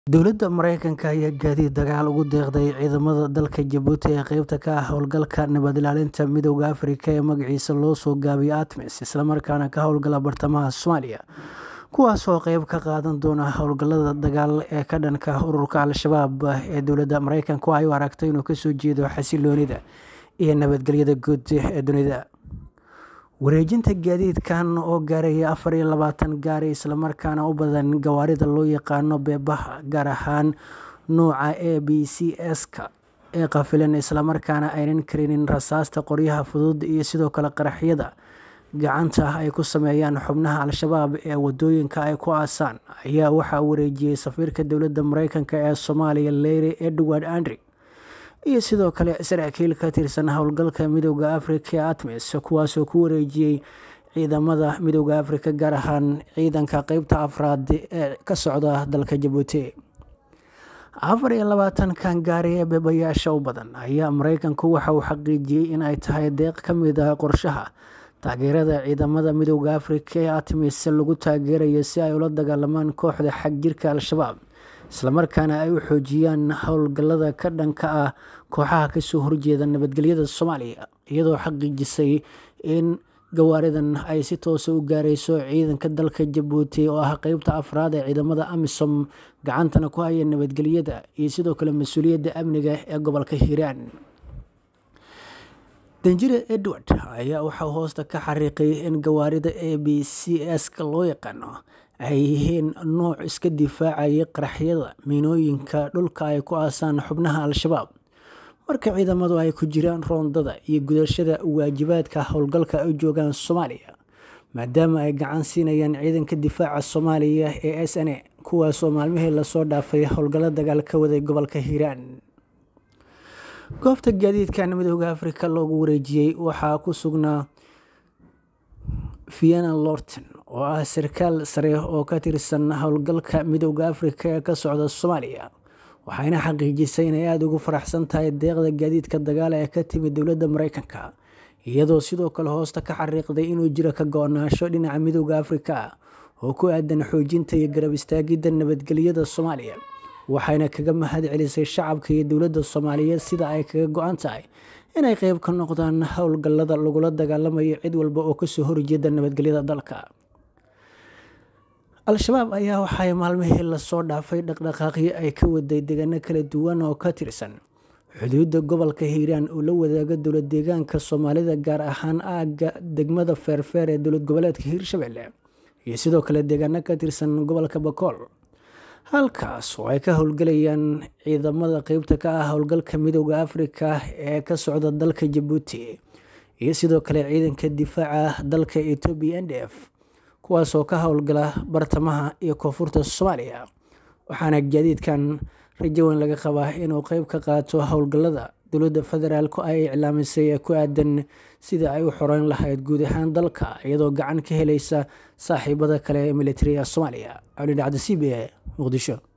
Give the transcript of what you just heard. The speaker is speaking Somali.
Dowladda Mareykanka ayaa gaadiid dagaal ugu deeqday ciidamada dalka Jabuuti ee qaybta ka ah howlgalka nabad ilaalinta Midowga Afrika ee magaciisa loo soo gaabiyo ATMIS isla markaana ka howlgala bartamaha Soomaaliya kuwaas oo qayb ka qaadan doona howlgallada dagaal ee ka dhanka ah ururka Al-shabaab ee dowladda Mareykanku ay u aragto inuu kasoo jeedo xasiloonida iyo nabadgelyada guud ee dunida wareejinta gaadiidkan oo gaaraya afar iyo labaatan gaari islamarkaana u badan gawaarida loo yaqaano beebaha gaar ahaan nuuca a b c s-ka ee qafilan islamarkaana aynan karinin rasaasta qoryaha fudud iyo sidoo kale qaraxyada gacanta ay ku sameeyaan xubnaha al-shabaab ee wadooyinka ay ku aasaan ayaa waxaa wareejiyey safiirka dowladda mareykanka ee soomaaliya leyri edward andri iyo sidoo kale saraakiil ka tirsan howlgalka midowda afrika ee atmis kuwaasoo ku wareejiyey ciidamada midowda afrika gaar ahaan ciidanka qeybta afraad ee ka socda dalka jabuuti afar iyo labaatankan gaari ee beebayaasha u badan ayaa mareykanku waxa uu xaqiijiyey in ay tahay deeq ka mid ah qorshaha taageerada ciidamada midowda afrika ee atmis lagu taageerayo si ay ula dagaalamaan kooxda xag jirka al-shabaab islamarkaana ay u xoojiyaan howlgallada ka dhanka ah kooxaha kasoo horjeeda nabadgelyada soomaaliya iyadoo xaqiijisay in gawaaridan ay si toosa u gaareyso ciidanka dalka jabuuti oo ah qeybta afraad ee ciidamada amisom gacantana ku haya nabadgelyada iyo sidoo kale mas-uuliyadda amniga ee gobolka hiiraan danjire edward ayaa waxaa hoosta ka xariiqay in gawaarida a b c s-ka loo yaqaano ay yihiin nuuc iska difaacayay qaraxyada miinooyinka dhulka ay ku aasaan xubnaha al-shabaab marka ciidamadu ay ku jiraan roondada iyo gudashada waajibaadka howlgalka ay u joogaan soomaaliya maadaama ay gacan siinayaan ciidanka difaaca soomaaliya ee s n a kuwaasoo maalmihii lasoo dhaafay howlgallo dagaal ka waday gobolka hiiraan goobta gaadiidkan midowda afrika loogu wareejiyey waxaa ku sugnaa vienna lorton oo ah sarkaal sare oo ka tirsan howlgalka midowda afrika ee ka socda soomaaliya waxayna xaqiijisay inay aada ugu faraxsan tahay deeqda gaadiidka dagaal ee ka timid dowladda mareykanka iyadoo sidoo kale hoosta ka xariiqday inuu jiro ka go-naansho dhinaca midowda afrika oo ku aadan xoojinta iyo garab istaagidda nabadgelyada soomaaliya waxayna kaga mahad celisay shacabka iyo dowladda soomaaliyeed sida ay kaga go-an tahay inay qeyb ka noqdaan howlgallada lagula dagaalamayo cid walba oo kasoo horjeeda nabadgelyada dalka al-shabaab ayaa waxay maalmihii lasoo dhaafay dhaqdhaqaaqyo ay ka waday deegaano kala duwan oo ka tirsan xuduudda gobolka hiiraan uu la wadaago dowlad deegaanka soomaalida gaar ahaan aagga degmada feerfeer ee dowlad goboleedka hiirshabelle iyo sidoo kale deegaano ka tirsan gobolka bakool halkaas oo ay ka howlgalayaan ciidamada qeybta ka ah howlgalka midowda afrika ee ka socda dalka jabuuti iyo sidoo kale ciidanka difaaca dalka etoobiya n d f kuwaasoo ka howlgala bartamaha iyo koonfurta soomaaliya waxaana gaadiidkan rajo weyn laga qabaa inuu qeyb ka qaato howlgallada dowladda federaalku ay iclaamisay ee ku aadan sida ay u xoreyn lahayd guud ahaan dalka iyadoo gacan ka helaysa saaxiibada kale ee militariga soomaaliya cali dhacda c b a muqdisho